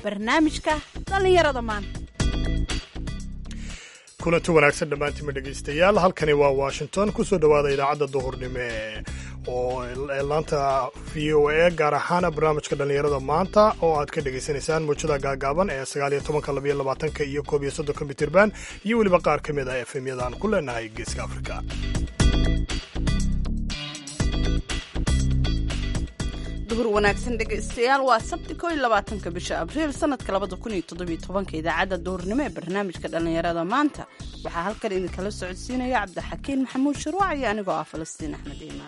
barnaamijka dhallinyarada maanta kulanti wanaagsan dhammaantiima dhegaystayaal halkani waa washington kusoo dhowaada idaacadda duhurnimo oo laanta v o a gaar ahaan barnaamijka dhallinyarada maanta oo aad ka dhegaysanaysaan muujada gaagaaban ee sagaaliyo tobanka labayo labaatanka iyo koob iyo soddonka mitirban iyo weliba qaar ka mid ah efemyada aan ku leenahay geeska afrika duhur wanaagsan dhegaystayaal waa sabti ko iyo labaatanka bisha abriil sanadka labada kun iyo toddobiyo tobanka idaacadda duhurnimo ee barnaamijka dhallinyarada maanta waxaa halkan idinkala socodsiinaya cabdixakiin maxamuud shuruuc iyo anigoo ah falastiin axmed iimaan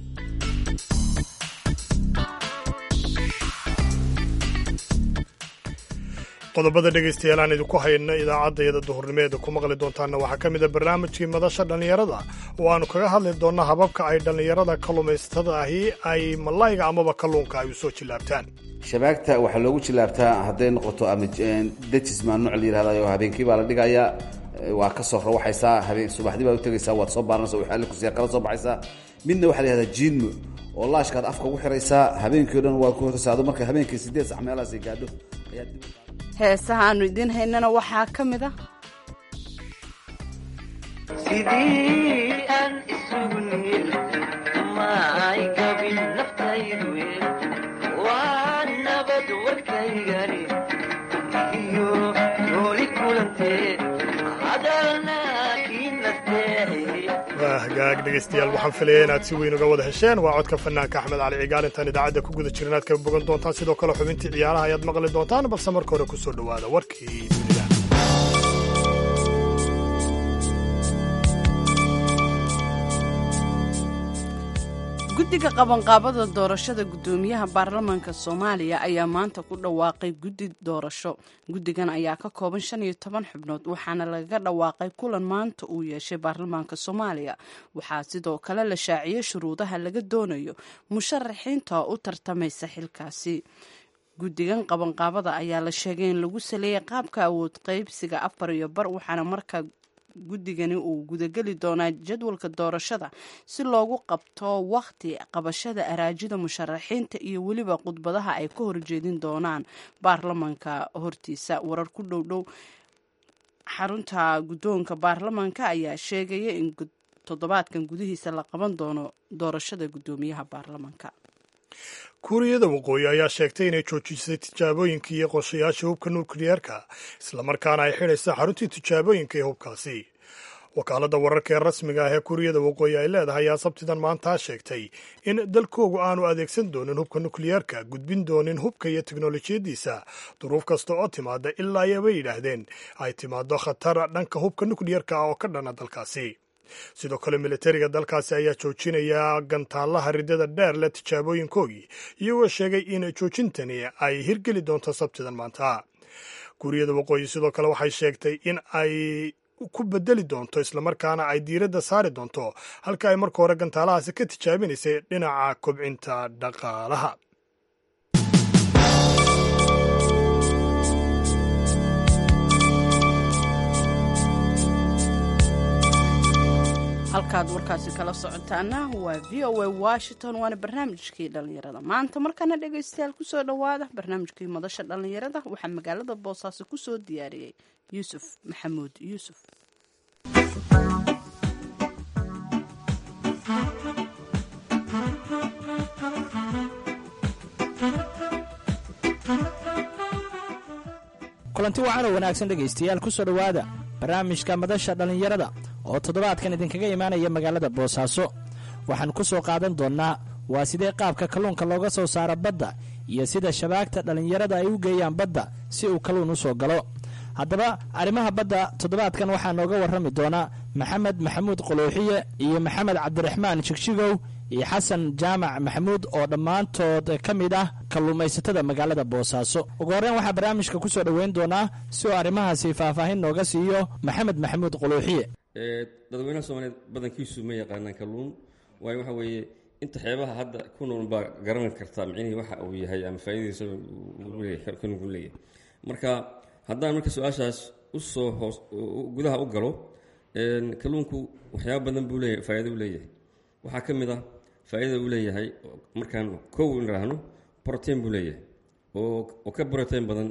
qodobada dhegaystayaal aan idinku hayno idaacaddayada duhurnimeeda ku maqli doontaanna waxaa ka mid a barnaamijkii madasha dhallinyarada oo aanu kaga hadli doonno hababka ay dhallinyarada kalluumaysatada ahi ay malayga amaba kalluunka ay u soo jillaabtaan shabaagta waxaa loogu jillaabtaa hadday noqoto ama dejismaa nooc la yihahdayo habeenkii baa la dhigayaa waa ka soo rawaxaysaa habeen subaxdii baad u tegaysaa waad soo baaranaysa waxaali kusiya kala soo baxaysaa midna waxaa la yihahdaa jiinmo oo laashkaad afka ugu xiraysaa habeenkii o dhan waa ku horaysaa ado marka habeenkii sideed sax meelahaasay gaadho ayaa dib heesaha aanu idiin haynana waxaa ka mid ah sidii aan isugu niil maay gabin naftaydu waa nabad warkaygani iyo nooli kulantee hadalna waa hagaag dhegaystayaal waxaan filaya inaad si weyn uga wada hesheen waa codka fanaanka axmed cali cigaal intaan idaacadda ku guda jirin aad ka bogan doontaan sidoo kale xubintii ciyaaraha ayaad maqli doontaan balse marka hore ku soo dhowaada warkii dunida guddiga qabanqaabada doorashada guddoomiyaha baarlamaanka soomaaliya ayaa maanta ku dhawaaqay guddi doorasho guddigan ayaa ka kooban shan iyo toban xubnood waxaana lagaga dhawaaqay kulan maanta uu yeeshay baarlamaanka soomaaliya waxaa sidoo kale la shaaciyey shuruudaha laga doonayo musharaxiinta u tartamaysa xilkaasi guddigan qabanqaabada ayaa la sheegay in lagu saleeyay qaabka awood qaybsiga afar iyo bar waxaana markaa guddigani uu gudageli doonaa jadwalka doorashada si loogu qabto wakhti qabashada araajida musharaxiinta iyo weliba khudbadaha ay ka horjeedin doonaan baarlamanka hortiisa warar ku dhowdhow xarunta guddoonka baarlamanka ayaa sheegaya in toddobaadkan gudihiisa la qaban doono doorashada guddoomiyaha baarlamanka kuuriyada waqooyi ayaa sheegtay inay joojisay tijaabooyinkii iyo qorshayaasha hubka nukliyeerka islamarkaana ay xidhaysa xaruntii tijaabooyinka ee hubkaasi wakaaladda wararka ee rasmiga ah ee kuuriyada waqooyi ay leedahay ayaa sabtidan maantaa sheegtay in dalkoogu aanu adeegsan doonin hubka nukliyeerka gudbin doonin hubka iyo teknolojiyaddiisa duruuf kasta oo timaada ilaa ayabay yidhaahdeen ay timaado khatar dhanka hubka nukliyerka ah oo ka dhana dalkaasi sidoo kale militariga dalkaasi ayaa joojinaya gantaalaha ridada dheer leh tijaabooyinkoogii iyagoo sheegay in joojintani ay hirgeli doonto sabtidan maanta kuuriyada waqooyi sidoo kale waxay sheegtay in ay ku bedeli doonto islamarkaana ay diiradda saari doonto halka ay marka hore gantaalahaasi ka tijaabinaysay dhinaca kobcinta dhaqaalaha halkaad warkaasi kala socotaana waa v o a washington waana barnaamijkii dhallinyarada maanta markana dhegaystayaal kusoo dhowaada barnaamijkii madasha dhallinyarada waxaa magaalada boosaaso kusoo diyaariyey yuusuf maxamuud yuusuf kulanti wacan oo wanaagsan dhegaystayaal kusoo dhowaada barnaamijka madasha dhallinyarada oo toddobaadkan idinkaga imaanaya magaalada boosaaso waxaan ku soo qaadan doonnaa waa sidee qaabka kalluunka looga soo saaro badda iyo sida shabaagta dhallinyarada ay u geeyaan badda si uu kalluun u soo galo haddaba arrimaha badda toddobaadkan waxaa nooga warrami doonaa maxamed maxamuud quluuxiye iyo maxamed cabdiraxmaan shigshigow iyo xasan jaamac maxamuud oo dhammaantood ka mid ah kalluumaysatada magaalada boosaaso ugu horreyn waxaa barnaamijka ku soo dhoweyn doonaa si uu arrimahaasi faahfaahin nooga siiyo maxamed maxamuud quluuxiye dadweynaha soomaaliyeed badankiisu ma yaqaanaan kalluun waayo waxa weeye inta xeebaha hadda ku nool baa garan kartaa micnihii waxa uu yahay ama faa'iidadiisa kalluunku leeyahay marka haddaan marka su-aashaas usoo hoos gudaha u galo kalluunku waxyaaba badan buu leeyahay faa'iido u leeyahay waxaa ka mid ah faa'iidada uu leeyahay markaan kow niraahno brotein buu leeyahay oo oo ka brotein badan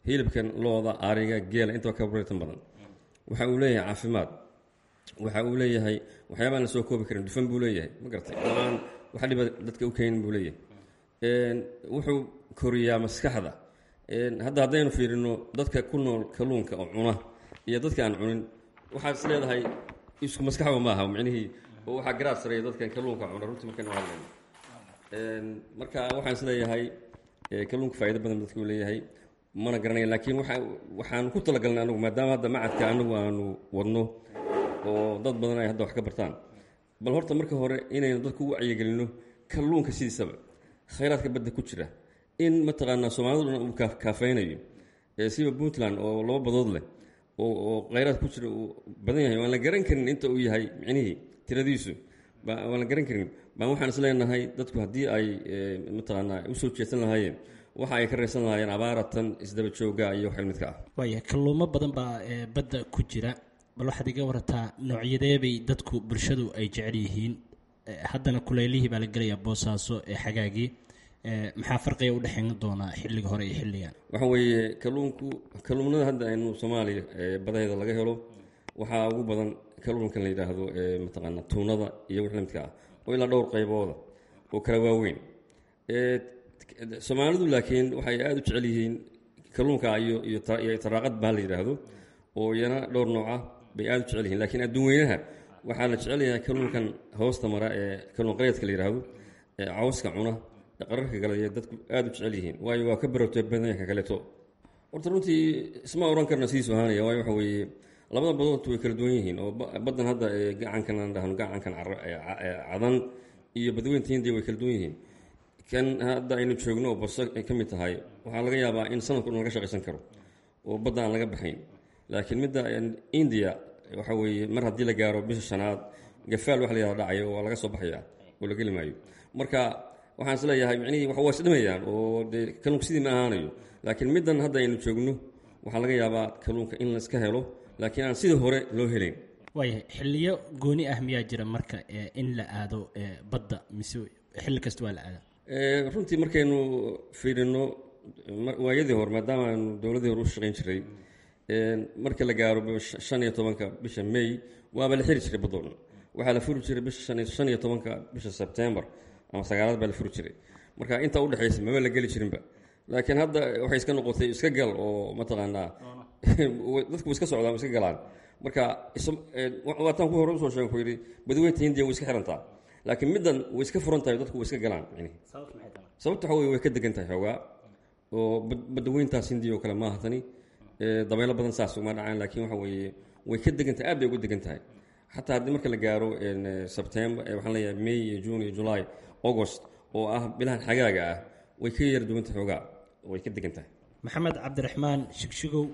hilibkan looda ariga geela intaba ka protein badan waxa uu leeyahay caafimaad waxa uu leeyahay waxyaabaan la soo koobi karin dufan buu leeyahay ma garatay oo aan wax dhiba dadka u keenin buu leeyahay wuxuu koriyaa maskaxda hadda haddaynu fiirino dadka ku nool kalluunka oo cuna iyo dadka aan cunin waxaad is leedahay isku maskaxba maaha micnihii oo waxaa garaad sareeya dadkan kalluunka cuna runtii markaynu hadlayno marka waxaan is leeyahay kalluunka faa'ido badan dadka uu leeyahay mana garanaya laakiin waxa waxaanu ku talagalnay anagu maadaama hadda macadka anagu aanu wadno oo dad badan ay hadda wax ka bartaan bal horta marka hore inaynu dadku u wacyigelinno kalluunka sidiisaba khayraadka badda ku jira in mataqaanaa soomaalidu dhan uu kaafaynayo siba puntland oo laba badood leh oo khayraad ku jira uu badan yahay waan la garan karin inta uu yahay micnihii tiradiisu waan la garan karin baan waxaan is leenahay dadku haddii ay mataqaanaa usoo jeedsan lahaayeen waxa ay ka raysan lahaayeen abaaratan isdaba jooga iyo wax midka ah waaya kalluumo badan baa badda ku jira bal waxaad iga warataa noocyadeebay dadku bulshadu ay jecel yihiin haddana kuleylihii baa la gelayaa boosaaso ee xagaagii maxaa farqiga u dhexeyn doonaa xilliga hore iyo xilligan waxa weeye kalluunku kalluunada hadda aynu soomaaliya badaheeda laga helo waxaa ugu badan kalluunkan la yidhaahdo mataqaana tuunada iyo wix lamidka ah oo ilaa dhowr qaybooda oo kala waaweyn soomaalidu laakiin waxay aada u jecel yihiin kalluunka iyo iyo taraaqad baa la yidhaahdo oo iyana dhowr nooc ah bay aada u jecel yihiin lakiin adduun weynaha waxaa la jecel yahay kalluunkan hoosta mara ee kalluun qareedka la yidhaahdo ee cawska cuna ee qararka kale ee dadku aada u jecel yihiin waayo waa ka barowtay badanka kaleeto horta runtii isma oran karna sidiisu ahaanaya waayo waxa weeye labada badoodtu way kala duwan yihiin oo baddan hadda ee gacankan aan dhahno gacankan cadan iyo badweynta hindiya way kala duwan yihiin kan hadda aynu joogno oo baso ay ka mid tahay waxaa laga yaabaa in sanadku dhan laga shaqaysan karo oo badda aan laga baxayn laakiin midda india waxa weeye mar haddii la gaaro bisha shanaad gafaal wax la yahada dhacayo waa laga soo baxaya oo la geli maayo marka waxaan is leeyahay micnihii wax waa isdhimayaan oo dee kalluunka sidii ma ahaanayo laakiin middan hadda aynu joogno waxaa laga yaabaa kalluunka in laiska helo laakiin aan sidii hore loo helayn waayahay xilliyo gooni ah miyaa jira marka in la aado badda mise xilli kasta waa la aada runtii markaynu fiirino waayadii hore maadaama aanu dowladii hore u shaqayn jiray marka la gaaro shan iyo tobanka bisha may waaba la xiri jiray badoo dhan waxaa la furi jiray bisha shan iyo tobanka bisha sebtembar ama sagaalaad baa la furi jiray marka intaa udhexaysa maba la geli jirinba laakiin hadda waxay iska noqotay iska gal oo mataqaanaa dadku iska socdaan iska galaan marka waataan ku hore usoo sheegen ku yidhi badweynta hindiya way iska xirantaa laakiin middan way iska furan tahay dadku way iska galaan sababta waxa wey way ka degan tahay xoogaa oo badweyntaas hindiya oo kale maaha tani dabaylo badan saas uma dhacaan laakiin waxa weeye way ka degan tahay aad bay uga degan tahay xataa haddii marka la gaaro sebtember waxaan leeyahay may iyo june iyo july august oo ah bilahan xagaaga ah way ka yar duwan tahay xoogaa way ka degan tahay maxamed cabdiraxmaan shigshigow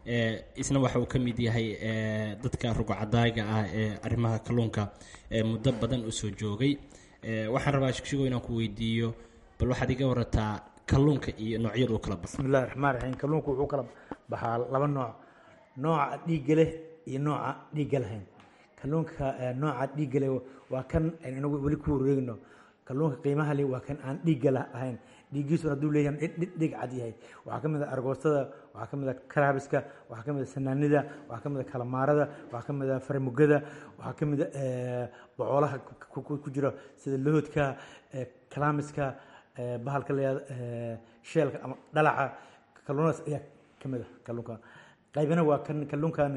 isna waxa uu ka mid yahay dadka rugcadaaga ah ee arrimaha kalluunka muddo badan u soo joogay waxaan rabaa shigshigow inaan ku weydiiyo bal waxaad iga warataa kalluunka iyo noocyada u kala baxo bismillahi raxmaan raxiim kalluunku wuxuu kala baxaa laba nooc nooca dhiigga leh iyo nooca dhiigga lahayn kalluunka nooca dhiigga leh waa kan inagu weli ku wareegno kalluunka qiimaha leh waa kan aan dhiigga lahayn dhiiggiisuna hadduu leeyahay dhig cad yahay waxaa ka mid a argoostada waxaa ka mid a karaabiska waxaa ka mid a sanaanida waxaa ka mid a kalamaarada waxaa ka mid a faramugada waxaa ka mid a bocoolaha ku jira sida lohodka kalaamiska bahalka layaado sheelka ama dhalaca kalluunadaas ayaa ka mid a kalluunka qaybina waa kan kalluunkan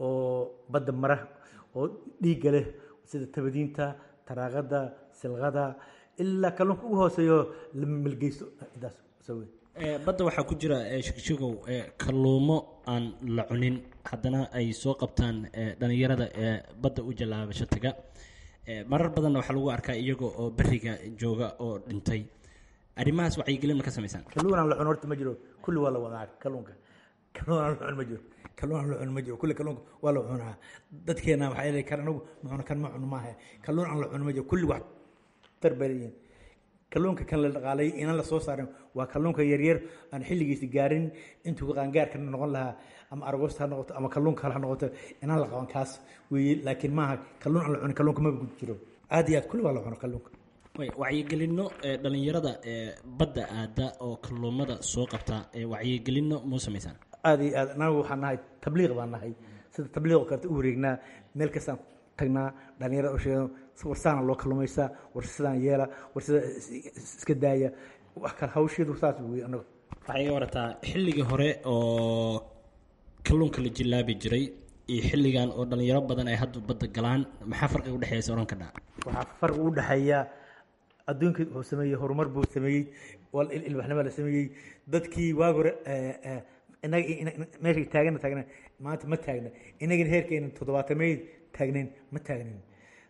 oo badda mara oo dhiigga leh sida tabadiinta taraaqada silqada ilaa kalluunka ugu hooseeyo la melgeysto intaas sawe badda waxaa ku jira shigshigow kalluumo aan la cunin haddana ay soo qabtaan dhalinyarada ee badda u jallaabasho taga marar badanna waxaa lagu arkaa iyaga oo beriga jooga oo dhintay arrimahaas wacyigelin ma ka samaysaan kalluun aan la cun horta ma jiro kulli waa la wadaa kalluunka kalluun aan la cun ma jiro kalluun aan la cun ma jiro kulli kalluunka waa la cunaa dadkeena waxaa leeyahay kan anagu ma cuno kan ma cuno maaha kalluun aan la cun ma jiro kulli wax tar bay leeyihiin kalluunka kan la dhaqaalay inaan la soo saarin waa kalluunka yaryar aan xilligiisi gaarin intuu qaangaarka noqon lahaa ama argoosta ha noqoto ama kalluunka kale ha noqoto inaan la qaban kaas weeye laakiin maaha kalluun aan la cunin kalluunka maba gudi jiro aad iyo aad kulli waa la cuno kalluunka wacyigelinno dhalinyarada badda aada oo kalluumada soo qabta wacyigelinno muu samaysaan aada iyo aad anagu waxaan nahay tabliiq baan nahay sida tabliiq oo kaleta u wareegnaa meel kastaan tagnaa dhalinyarada u sheegno war saana loo kalluumaysaa war sidaan yeela war sida iska daaya wax kale hawsheedu saas wey anagu waxay iga warataa xilligii hore oo kalluunka la jilaabi jiray iyo xilligan oo dhalinyaro badan ay hadda badda galaan maxaa farqiga udhexeeysa oran kadhaa waxaa farqi u dhexeeya adduunka wuxuu sameeyey horumar buu sameeyey wal- il- ilbaxnimo la sameeyey dadkii waagi hore eh, eh, inaga ina- ina- meeshay taagana taagna maanta ma taagna inagana heerkeena toddobaatameyd taagnayn ma taagnayn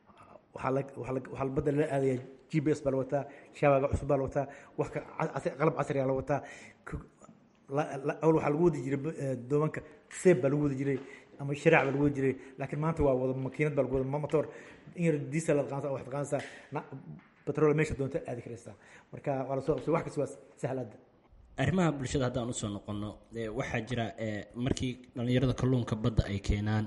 waxaa la waxaa la waxaa la badda lala aadaya g p s baa la wataa shaabaga cusub baa la wataa wax ka ca- casri- qalab casrigaa la wataa Ku- la- la- awal waxaa lagu wadi jiray eh, doomanka seeb baa lagu wadi jiray ama shiraac baa lagu wadi jiray laakiin maanta waa wada makiinad baa lagu wada ma- motor in yar diesel la qaansa waxaad qaansaa na- batrool meesha doonta aadi karaysaa marka waa la soo qabsay wax kasta waa sahlada arrimaha bulshada haddaan usoo noqono ee, waxaa jira ee, markii dhallinyarada kalluunka badda ay keenaan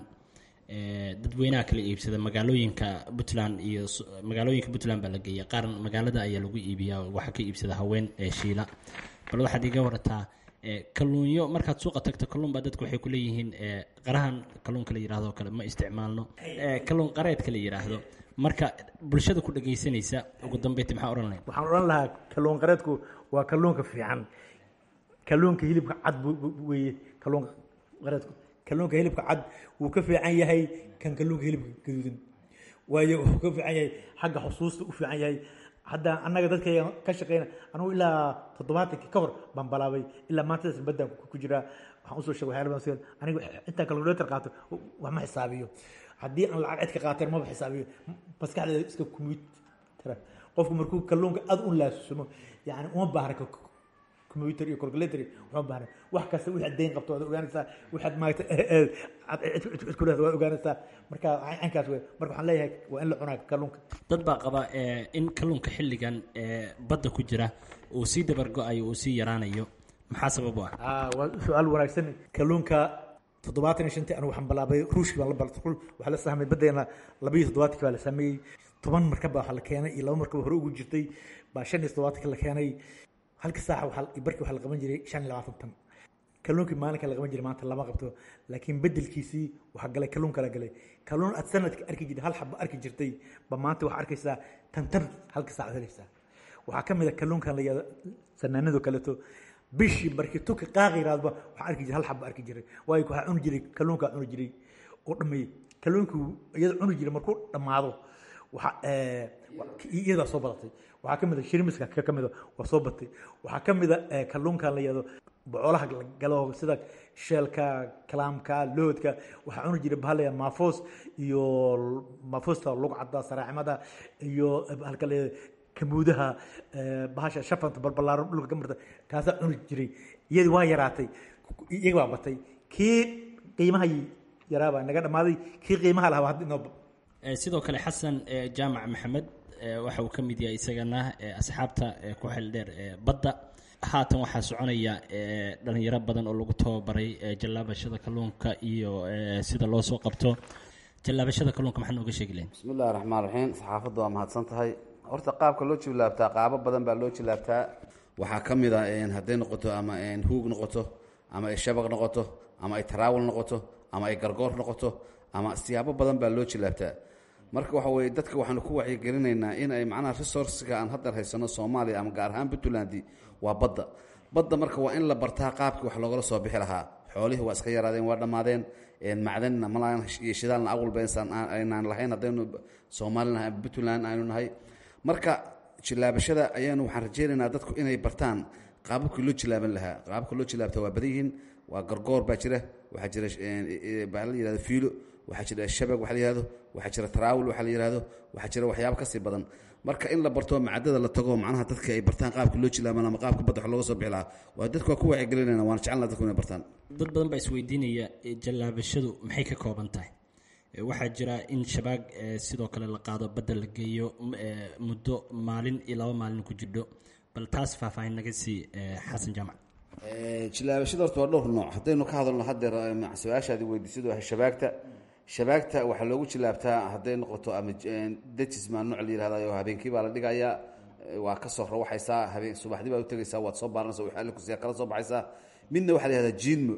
ee, dadweynaha kala iibsada magaalooyinka puntland iyo s- magaalooyinka puntland baa la geeya qaar magaalada ayaa lagu iibiyaa oo waxaa ka iibsada haween ee shiila bal waxaad iga warataa ee, kalluunyo markaad suuqa tagto kalluun baa dadku waxay ku leeyihiin ee, qarahan kalluunka la yidhahdo oo kale ma isticmaalno ee, kalluun qareedka la yidhaahdo marka bulshada ku dhagaysanaysa ugu dambeyti maxaa odhan lahayd waxaan odhan lahaa kalluun qareedku waa kalluunka fiican kalluunka hilibka cad buu- buu- buu weeye kalluun qareedku kalluunka hilibka cad wuu ka fiican yahay kan kalluunka hilibka gaduudan waayo wuxuu ka fiican yahay xagga xusuusta u fiican yahay hadda annaga dadkayga ka shaqeyna anugu ilaa toddobaatankii ka hor baan balaabay ilaa maantadaas baddaan ku ku jiraa waxaan usoo sheegay waxyaala badan sida aniga intaan kalkulator qaato wax ma xisaabiyo haddii aan lacag cid ka qaateen maba xisaabiyo maskaxdeeda iska kumuytara qofku markuu kalluunka aad u laasumo yani uma baahna ka- computer iyo calculator iyo uma baahna wax kasta wixii aad dayn qabto waad ogaanaysaa wixaad maaragta aad cid cid- cid ku leedahay waad ogaanaysaa marka caynkaas wey marka waxaan leeyahay waa in la cunaa kalluunka dad baa qaba ee, in kalluunka xilligan ee, badda ku jira uu sii dabargo-ayo uu sii yaraanayo maxaa sabab u ah Ah, waa su-aal wanaagsan kalluunka toddobaatan iyo shantii anigu waxaan bilaabay ruushkii baan la bal waxaa la sahmay baddeena laba iyo toddobaatankii baa la sameeyey toban markab baa waxaa la keenay iyo laba markab hore ugu jirtay baa shan iyo toddobaatanka la keenay halka saaxa waxaa barkii waxaa la qaban jiray shan iyo labaatan tan kalluunkii maalinka la qaban jiray maanta lama qabto laakiin bedelkiisii waxaa galay kalluun kala galay kalluun aad sanadka arki jirtay hal xaba arki jirtay ba maanta waxaa arkaysaa tan tan halka saac helaysaa waxaa ka mid a kalluunkan la yihahdo sanaanado kaleeto bishii markii tuka qaaqi yirahdba waxaa arki jiray hal xaba arki jiray waayo waxaa cuni jiray kalluunkaa cuni jiray oo dhameeyey kalluunkii iyada cuni jiray markuu dhammaado waxa eh, wa- iyadaa soo badatay waxaa ka mid a shirmiska ka ka mid a waa soo batay waxaa ka mid a eh, kalluunkan la yihahdo bocoolaha la galo sida sheelka kalaamka loodka waxaa cuni jiray bahal la yihahdo maafoos iyo maafosta lugcada saraacimada iyo halka la yihahdo kamuudaha eh, bahasha shafanta balbalaaran dhulka ka marta kaasaa cuni jiray iyadii waa yaraatay iyaga baa batay kii qiimaha yaraabaa naga dhammaaday kii qiimaha lahaa hadda inoo Ee, sidoo kale xasan ee, jaamac maxamed ee, waxa uu ka mid yahay isagana ee, asxaabta ee, ku xil dheer ee, badda haatan waxaa soconaya ee, dhalinyaro badan oo lagu tababaray ee, jallaabashada kalluunka iyo ee, sida loo soo qabto jallaabashada kalluunka maxaa nooga sheegi lahayn bismi illahi raxmaan raxiim saxaafadda waa mahadsan tahay horta qaabka loo jilaabtaa qaabo badan baa loo jilaabtaa waxaa ka mid a een, hadday noqoto ama een, huug noqoto ama ay shabaq noqoto ama ay taraawul noqoto ama ay gargoor noqoto ama siyaabo badan baa loo jilaabtaa marka waxa weeye dadka waxaanu ku wacyigelinaynaa in ay macnaha resourcega aan haddan haysano soomaaliya ama gaar ahaan puntland waa badda badda marka waa in la bartaa qaabkii wax loogala soo bixi lahaa xoolihii waa iska yaraadeen waa dhammaadeen een, macdanna malaan iyo shidaalna aqwalba insan aan- aynaan lahayn haddaynu soomaali nahay ama puntland aynu nahay marka jilaabashada ayaanu waxaan rajaynaynaa dadku inay bartaan qaababkii loo jilaaban lahaa qaababka loo jilaabta waa badan yihiin waa gargoor baa jira waxaa jira een, e- baa la yihahdo fiilo waxaa jira shabag waxa la yihahdo waxaa jira taraawul waxa la yihahdo waxaa jira waxyaabo kasii badan marka in la barto macadada la tago macnaha dadka ay bartaan qaabka loo jilaaban ama qaabka badda wax looga soo bixi lahaa waa dadku waa ku wacyigelinayna waana jecelna dadku inay bartaan dad badan baa isweydiinaya ee, jallaabashadu maxay ka kooban tahay Ee, waxaa jira in shabaag ee, sidoo kale la qaado badda la geeyo m- ee, muddo maalin iyo laba maalin ku jidho bal taas faahfaahin naga sii ee, xasan jaamac Ee, jilaabashada horta waa dhowr nooc haddaynu ka hadalno haddeer ee, ma- su-aashaadi weydiisadu waa shabaagta shabaagta waxaa loogu jilaabtaa hadday noqoto ama j- dejisma nooc la yihahdayo habeenkii baa la dhigayaa ee, waa ka soo rawaxaysaa habeen subaxdii baa u tegaysaa waad soo baaranaysa waxaa la kusiyaa kala soo baxaysaa midna waxaa la yihahdaa jiinmo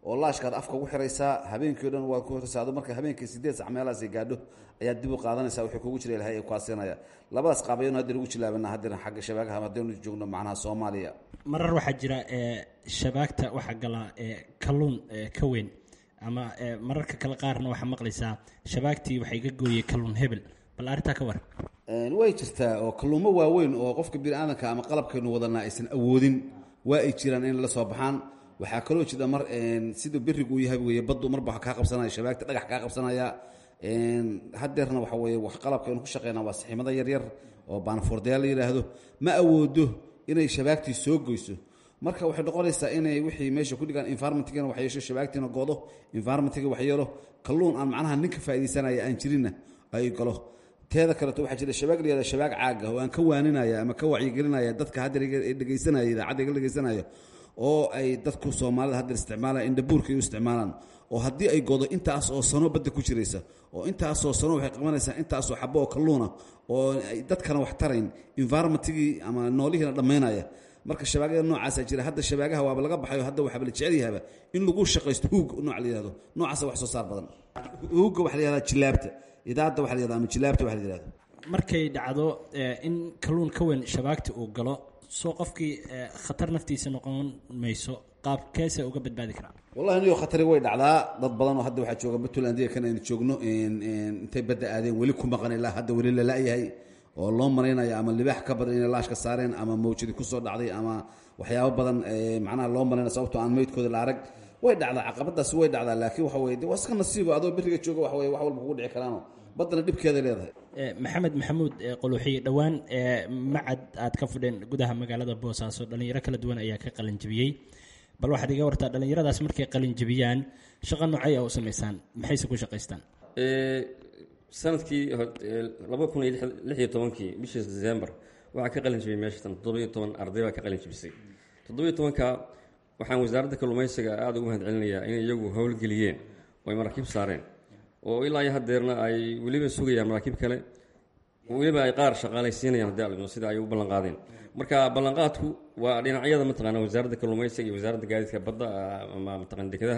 oo laashkaad afka ugu xiraysaa habeenkii o dhan waad ku xiraysaa adu marka habeenkii sideed sac meelahaasay gaadho ayaad dib u qaadanaysaa wixii kugu jira ilahay ee kuasinaya labadaas qaab ayaynu hadda ugu jilaabana haddana xagga shabaagaha haddaynu joogno macnaha soomaaliya marar waxaa jira ee shabaagta waxaa gala ee kalluun ee ka weyn ama ee mararka kale qaarna waxaa maqlaysaa shabaagtii waxay ka gooyey kalluun hebel bal arrintaa ka war way jirtaa oo kalluumo waaweyn oo qofka bini aadanka ama qalabkaynu wadanaa aysan awoodin waa ay jiraan in la soo baxaan waxaa kaloo jira mar siduu berigu u yahay weye baddu marba kaa qabsanaya shabaagta dhagax kaa qabsanaya hadeerna waxa weye wax qalabkaynu ku shaqeynaa waa saxiimada yaryar oo baanfoordayaal la yidhaahdo ma awoodo inay shabaagtii soo goyso marka waxay noqonaysaa inay wixii meesha ku dhigaan environmentigana wax yeesho shabaagtiina goodo environmentiga wax yeelo kalluun aan macnaha ninka faa'iidaysanaya aan jirinna ay galo teeda kaleeto waxaa jira shabaag la yihahdo shabaag caaga oo aan ka waaninaya ama ka wacyigelinaya dadka haddeer dhegaysanaya idaacadda iga dhegaysanaya oo ay dadku soomaalida haddeer isticmaalaan indhabuurka ay u isticmaalaan oo haddii ay godo intaas oo sano badda ku jiraysa oo intaasoo sano waxay qabanaysaa intaasoo xabo oo kalluuna oo ay dadkana wax tarayn environmentigii ama noolihiina dhammaynaya marka shabaagada noocaasa jira hadda shabaagaha waaba laga baxayo hadda waxaaba la jecel yahaba in lagu shaqaysto huug nooc la yihahdo noocaasa wax soo saar badan huugga waxa la yihahdaa jilaabta idaadda waxa la yihahda ama jilaabta waxa la yihahdo markay dhacdo in kalluun ka weyn shabaagta uu galo soo qofkii khatar naftiisa noqon mayso qaabkeese uga badbaadi karaa wallahi niyo khatari way dhacdaa dad badan oo hadda waxaa jooga puntland kan aynu joogno intay badda aadeen weli ku maqan ilaa hadda weli lala-yahay oo loo malaynayo ama libaax ka badan inay laashka saareen ama mawjadi kusoo dhacday ama waxyaabo badan macnaha loo malaynaya sababtoo aan meydkooda la arag way dhacdaa caqabadaasi way dhacdaa laakiin waxa weye de waa iska nasiibo adoo beriga jooga waxa weye wax walba kugu dhici karaano baddana dhibkeeday leedahay maxamed maxamuud qoluuxiye dhowaan macad aad ka fudheen gudaha magaalada boosaaso dhallinyaro kala duwan ayaa ka qalinjibiyey bal waxaad iga wartaa dhallinyaradaas markay qalinjibiyaan shaqo noocay a u samaysaan maxayse ku shaqaystaan sanadkii laba kun iyo lix iyo tobankii bishii december waxaa ka qalin jibiyey meeshatan toddobiyo toban arday baa ka qalin jibisay toddobiyo tobanka waxaan wasaaradda kalluumaysiga aada ugu mahad celinayaa inay iyagu howlgeliyeen oo ay maraakiib saareen oo ilaa iyo hadeerna ay weliba sugayaan maraakiib kale weliba ay qaar shaqaalaysiinayaan haddii alidmo sida ay u ballanqaadeen marka ballanqaadku waa dhinacyada mataqaana wasaaradda kalluumaysiga iyo wasaaradda gaadiidka badda ama mataqana dekedaha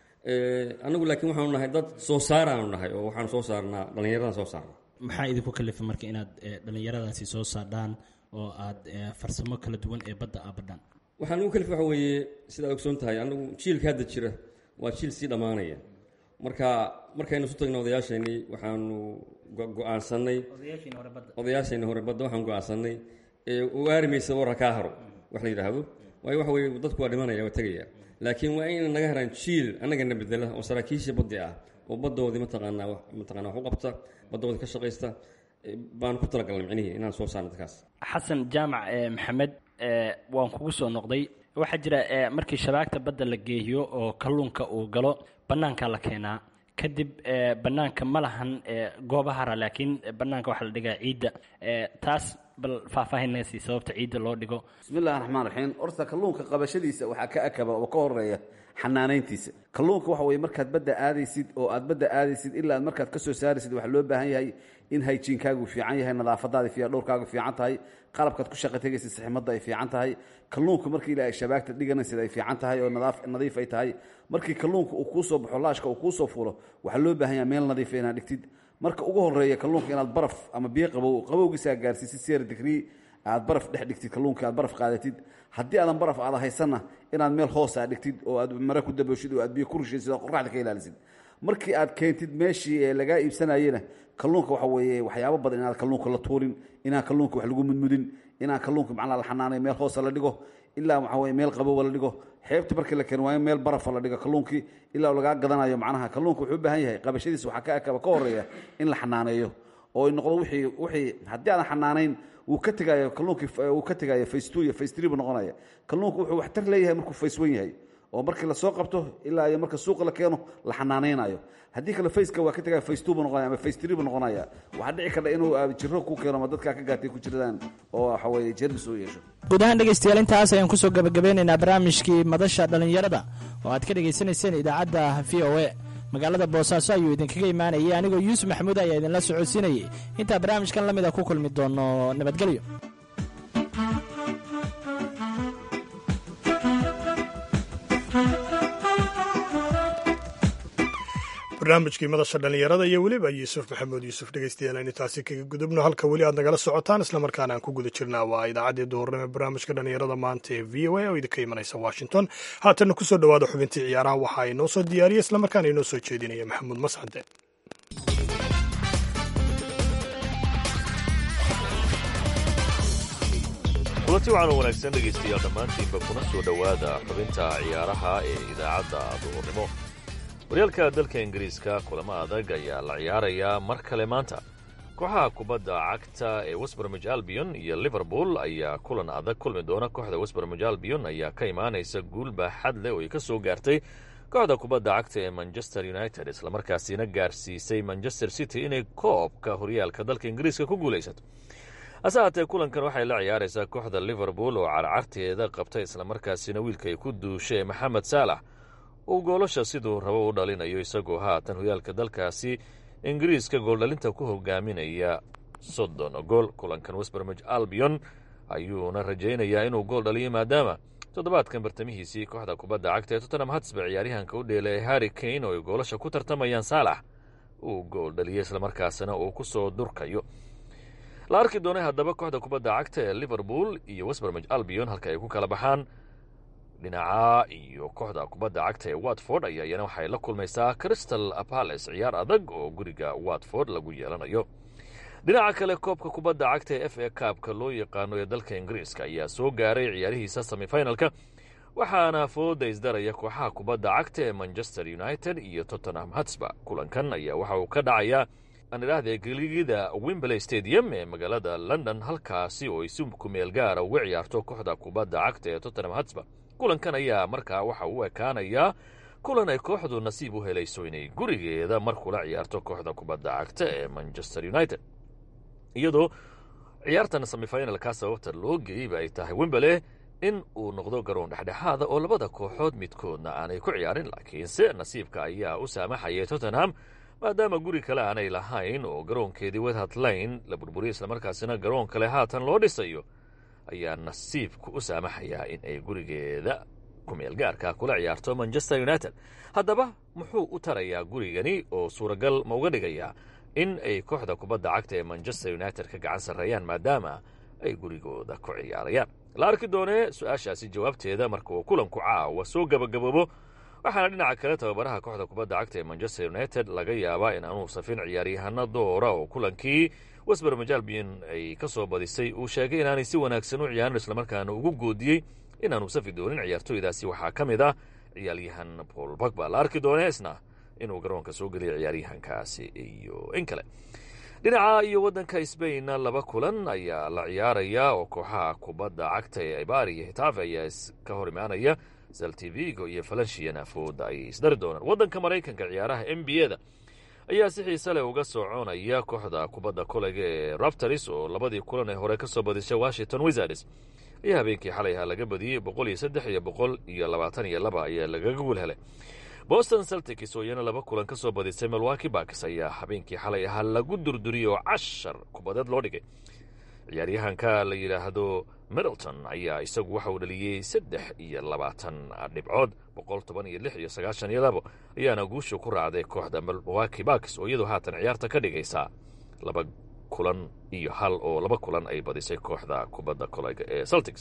anagu laakiin waxaanu nahay dad soo saaraanu nahay oo waxaanu soo saarnaa dhallinyaradan soo saarna maxaa idinku kalifa marka inaad dhallinyaradaasi soo saardhaan oo aad farsamo kala duwan ee badda aa badhaan waxaan ugu kalifa waxa weeye sidaad ogsoon tahay anagu jiilka hadda jira waa jiil sii dhammaanaya marka markaynu isu tagna odayaasheenii waxaanu go-aansanay odayaasheenni hore badda waxaan go-aansanay waarimaysa warra kaa haro wax la yidhaahdo waayo waxa weye dadku waa dhimanaya waa tegaya laakiin waa inay naga heraan jiil annagana bedela oo saraakiisha baddi ah oo baddoodii mataqaanaa mataqana wax u qabta baddoodii ka shaqaysta baan ku talagalnay micnihii inaan soo saarno dadkaas xasan jaamac maxamed waan kugu soo noqday waxaa jira markii shabaagta badda la geehiyo oo kalluunka uu galo bannaankaa la keenaa kadib bannaanka ma lahan gooba hara laakiin bannaanka waxaa la dhigaa ciidda taas bal faahfaahinaysi sababta ciidda loo dhigo bismi illahi raxmaan raxiim horta kalluunka qabashadiisa waxaa ka akaba oo ka horeeya xanaanayntiisa kalluunka waxa weye markaad badda aadaysid oo aad badda aadaysid ilaa aad markaad ka soo saaraysid waxaa loo baahan yahay in hayjiinkaagu fiican yahay nadaafadaada fiican dhowrkaagu fiican tahay qalabkaad ku shaqa tegaysid saximadda ay fiican tahay kalluunka markii ilaa ay shabaagta dhiganaysid ay fiican tahay oo nadiif ay tahay markii kalluunka uu kuu soo baxo laashka uu kuu soo fuulo waxaa loo baahan yahay meel nadiifa inaad dhigtid marka ugu horeeya kalluunka inaad baraf ama biyo qabow qabowgiisaa gaarsiisid seer digrii aad baraf dhex dhigtid kalluunka aad baraf qaadatid haddii aadan baraf aada haysanna inaad meel hoos aad dhigtid oo aad mare ku dabooshid oo aad biyo ku rishaysid oo qoraxda ka ilaalisid markii aad keentid meeshii ee lagaa iibsanayena kalluunka waxa weeye waxyaabo badan inaan kalluunka la tuurin inaan kalluunka wax lagu mudmudin inaan kalluunka macnaa la xanaanay meel hoosa la dhigo ilaa waxa weye meel qabowa la dhigo xeebta markii la keeno waa in meel barafa la dhigo kalluunkii ilaa lagaa gadanayo macnaha kalluunka wuxuu u baahan yahay qabashadiisa waxaa ka akaba ka horeeya in la xanaaneeyo oo noqdo wixii wixii haddii aadan xanaanayn wuu ka tegayo kalluunkii wuu ka tegayo face two iyo face three buu noqonaya kalluunku wuxuu waxtar leeyahay markuu face one yahay oo markii lasoo qabto ilaa iyo marka suuqa la keeno la xanaanaynayo haddii kale faceka waa ka tegaya face two buu noqonaya ama face three buu noqonaya waxaa dhici karta inuu jiro ku keeno ama dadkaa ka gaatay ku jiradaan oo waxa weeye jeermis uu yeesho guud ahaan dhegaystayaal intaas ayaan kusoo gabagabeynaynaa barnaamijkii madasha dhallinyarada oo aad ka dhegaysanayseen idaacadda v o e magaalada boosaaso ayuu idinkaga imaanayay anigoo yuusuf maxamuud ayaa idinla socodsiinayay intaa barnaamijkan la mida ku kulmi doono nabadgelyo barnaamijkii madasha dhallinyarada iyo weliba yuusuf maxamuud yuusuf dhegeystayaal aynu taasi kaga gudubno halka weli aad nagala socotaan islamarkaana aan ku guda jirnaa waa idaacaddii duhurnimo ee barnaamijka dhallinyarada maanta ee v o a oo idinka imanaysa washington haatanna kusoo dhowaada xubintii ciyaaraha waxaa inoo soo diyaariyay islamarkaana inoo soo jeedinaya maxamuud mascade kulanti waxaan u wanaagsan dhegaystayaal dhammaantiinba kuna soo dhowaada xubinta ciyaaraha ee idaacadda duhurnimo horyaalka dalka ingiriiska kulamo adag ayaa la ciyaarayaa mar kale maanta kooxaha kubadda cagta ee westbermij albion iyo liverpool ayaa kulan adag kulmi doona kooxda westbermij albion ayaa ka imaanaysa guul baaxad leh oo ay ka soo gaartay kooxda kubadda cagta ee manchester united islamarkaasina gaarsiisay manchester city inay koobka horyaalka dalka ingiriiska ku guulaysato hase haatee kulankan waxay la ciyaaraysaa kooxda liverpool oo carcarteeda qabta islamarkaasina wiilka ay ku duushay maxamed saalax uu goolasha siduu rabo u dhalinayo isagoo haatan horyaalka dalkaasi ingiriiska gooldhalinta ku hogaaminaya soddon gool kulankan westbermij albion ayuuna rajaynayaa inuu gool dhaliyo maadaama toddobaadkan bartamihiisii kooxda kubadda cagta ee tottenham hatsba ciyaaryahanka u dheelay harri kane oo ay goolasha ku tartamayaan saalax uu gool dhaliyay islamarkaasina uu ku soo durkayo la arki doonay haddaba kooxda kubadda cagta ee liverpool iyo westbermij albion halka ay ku kala baxaan dhinaca iyo kooxda kubadda cagta ee watford ayaa iyana waxay la kulmaysaa crystal palace ciyaar adag oo guriga watford lagu yeelanayo dhinaca kale koobka kubadda cagta ee f a kaabka loo yaqaano ee dalka ingiriiska ayaa soo gaaray ciyaarihiisa semifinalka waxaana fooda isdaraya kooxaha kubadda cagta ee manchester united iyo tottenham hatsba kulankan ayaa waxa uu ka dhacayaa aan idhaahde geligida wimberley stadium ee magaalada london halkaasi oo ay si kumeel gaara uga ciyaarto kooxda kubadda cagta ee tottenham hatsba kulankan ayaa markaa waxa uu ekaanayaa kulan ay kooxdu nasiib u helayso inay gurigeeda mar kula ciyaarto kooxda kubadda cagta ee manchester united iyadoo ciyaartan semifinalka sababta loo geeyeyba ay tahay wimberley in uu noqdo garoon dhexdhexaada oo labada kooxood midkoodna aanay ku ciyaarin laakiinse nasiibka ayaa u saamaxayay tottenham maadaama guri kale aanay lahayn oo garoonkeedii wethart lane la burburiya islamarkaasina garoon kale haatan loo dhisayo ayaa nasiibku u saamaxayaa in ay gurigeeda kumeel gaarka kula ciyaarto manchester united haddaba muxuu u tarayaa gurigani oo suuragal ma uga dhigayaa in ay kooxda kubadda cagta ee manchester united ka gacan sarreeyaan maadaama ay gurigooda ku ciyaarayaan la arki doonee su-aashaasi jawaabteeda marka uu kulanku caawa soo gabagaboobo waxaana dhinaca kale tababaraha kooxda kubadda cagta ee manchester united laga yaabaa in aanuu safin ciyaaryahano doora oo kulankii westbermij albion ay ka soo badisay uu sheegay inaanay si wanaagsan u ciyaarin islamarkaana ugu goodiyey inaanu safi doonin ciyaartooydaasi waxaa ka mid ah ciyaaryahan paul bagba la arki doonee isna inuu garoonka soo geliyo ciyaaryahankaasi iyo in kale dhinaca iyo waddanka sbainna laba kulan ayaa la ciyaarayaa oo kooxaha kubadda cagta ee ibari iyo hitafe ayaa ka hor imaanaya saltivigo iyo falanshiyana fooda ay isdari doonaan waddanka maraykanka ciyaaraha n b a da ayaa si xiise leh uga soconaya kooxda kubadda kolega ee raptors oo labadii kulan ee hore ka soo badishay washington wizards ayaa habeenkii xalay ahaa laga badiyey boqol iyo saddex iyo boqol iyo labaatan iyo laba ayaa lagaga guul helay boston celtics oo iyana laba kulan ka soo badisay milwaki baks ayaa habeenkii xalay ahaa lagu durduriyey oo cashar kubadeed loo dhigay ciyaaryahanka la yidhaahdo middleton ayaa isagu waxa uu dhaliyey saddex iyo labaatan dhibcood boqol toban iyo lix iyo sagaashan iyo labo ayaana guusha ku raacday kooxda milwaki baks oo iyadoo haatan ciyaarta ka dhigaysa laba kulan iyo hal oo laba kulan ay badisay kooxda kubadda kolega ee celtics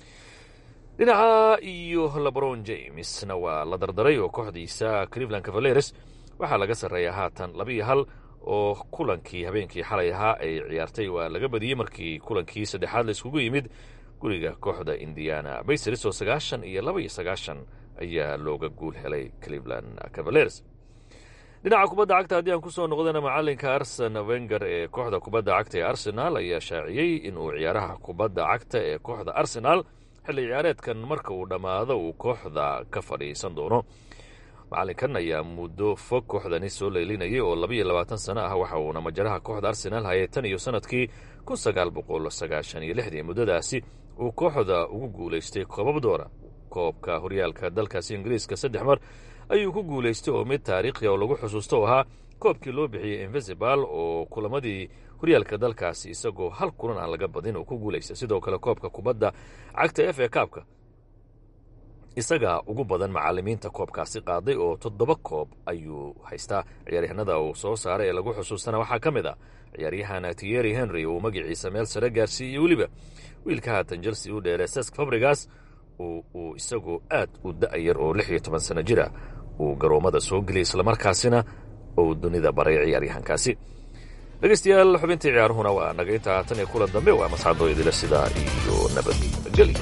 dhinaca iyo lebron jamesna waa la dardaray oo kooxdiisa cleveland cavaleres waxaa laga sarreeyaa haatan laba iyo hal oo kulankii habeenkii xalay ahaa ay ciyaartay waa laga badiyey markii kulankii saddexaad la iskugu yimid guriga kooxda indiana baysers oo sagaashan iyo laba iyo sagaashan ayaa looga guul helay cleveland cavaleres dhinaca kubadda cagta haddii aan kusoo noqdana macalinka arsen wenger ee kooxda kubadda cagta ee arsenal ayaa shaaciyey inuu ciyaaraha kubadda cagta ee kooxda arsenal xilli ciyaareedkan marka uu dhammaado uu kooxda ka fadhiisan doono macalinkan ayaa muddo fog kooxdani soo leelinayay oo labaiyo labaatan sano ah waxa uuna majaraha kooxda arsenal hayay tan iyo sanadkii kun sagaal boqol sagaashan iyo lixdii muddadaasi uu kooxda ugu guulaystay koobab doora koobka horyaalka dalkaasi ingiriiska saddex mar ayuu ku guulaystay oo mid taariikhi oo lagu xusuusto oo ahaa koobkii loo bixiyey invisible oo kulamadii horyaalka dalkaasi isagoo hal kulan aan laga badin oo ku guulaystay sidoo kale koobka kubadda cagta f a kaabka isaga ugu badan macallimiinta koobkaasi qaaday oo toddoba koob ayuu haystaa ciyaaryahanada uu soo saaray ee lagu xusuustana waxaa ka mid ah ciyaaryahan tieri henry uu magaciisa meel sare gaarsiiyey weliba wiilka haatan chelsea u dheere sesk fabrigas uu isagu aad u da-yar oo lix iyo toban sano jira uu garoommada soo geliyay islamarkaasina uu dunida baray ciyaaryahankaasi dhegeystayaal xubintii ciyaaruhuna waa naga intaa tan iyo kulan dambe waa masxadoo idila sidaa iyo nabadgelya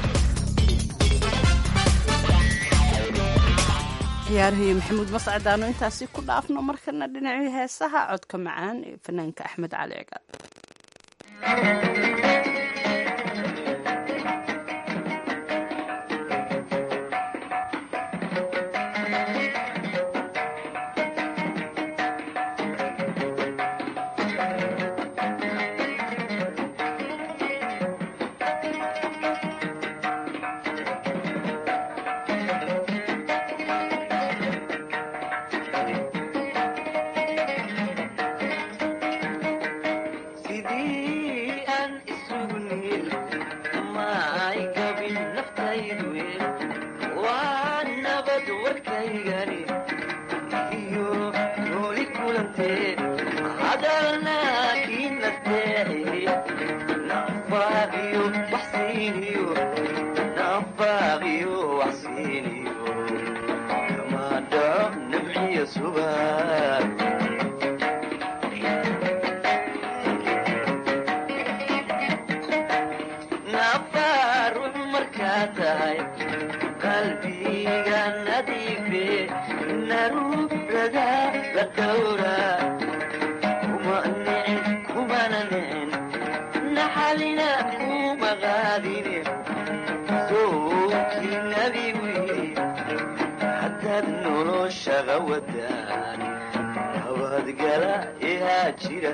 ciyaarahaiyo maxamuud mascadaano intaasi ku dhaafno markana dhinacii heesaha codka macaan ee fanaanka axmed cali cigaal sidii aan isugu niil ma ay gabin naftaydu waa nabad warkaygani iyo nooli kulantee hadalna kii nasteexiye nafaaqiyo waxsiiniyo nafaaqiyo waxsiiniyo kama dhaco namciya subag nafaruux markaa tahay qalbiga nadiife naruurada la dhowra kuma nicin kumana nicin naxalina kuma qaadine sowkii nabigu yidhi haddaad noloshaga wadaan nabadgala ihaa jira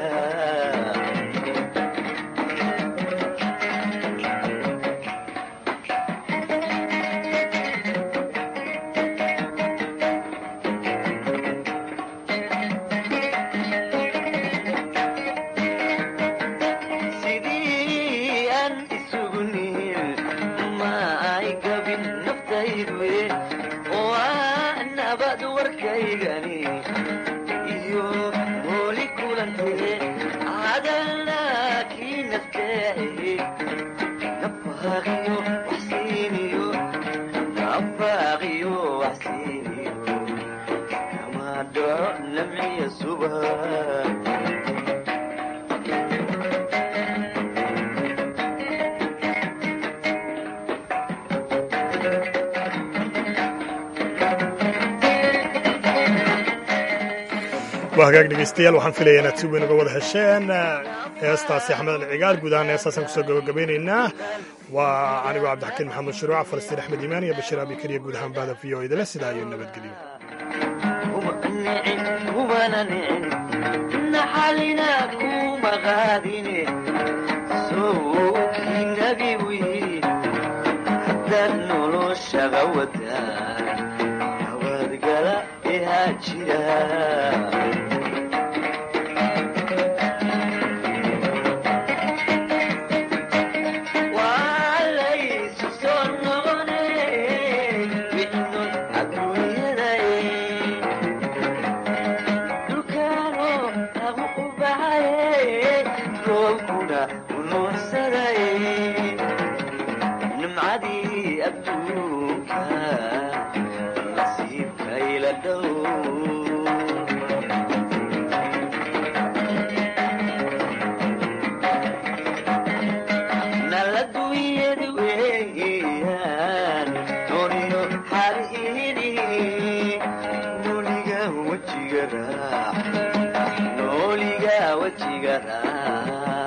sidii aan isugu niil ma ay gabin naftaydu waa nabad warkaygani iyo mooli kulantee hadalna kii nasteexiye nafaaqiyo waxsiiniyo nafaaqiyo waxsiiniyo kama dhaco namciya subag waa hagaag dhegeystayaal waxaan filaya inaad si weyn uga wada hesheen heestaasi axmed ali cigaal guud ahaan heestaasaan kusoo gabagabeynaynaa waa anigoo cabdixakiin maxamed shuruuca falastiin axmed iimaan iyo bashiir abikariya guud ahaan bahda v o idale sidaa iyo nabadgelyo kuma nicin kumana nicin naxalina kuma qaadine sowkii nabigu yidhi haddaad noloshaga wadaan nabadgala ihaa jira waa laysu soo noqone wixnood adduunyaday dhulkaano lagu u baxaye roobkuna u nuursaday nimcadii adduunka nasiibkayla dhow naladuyad weeyaan nooniyo xariiri nooliga wejiga raac nooliga wejiga raac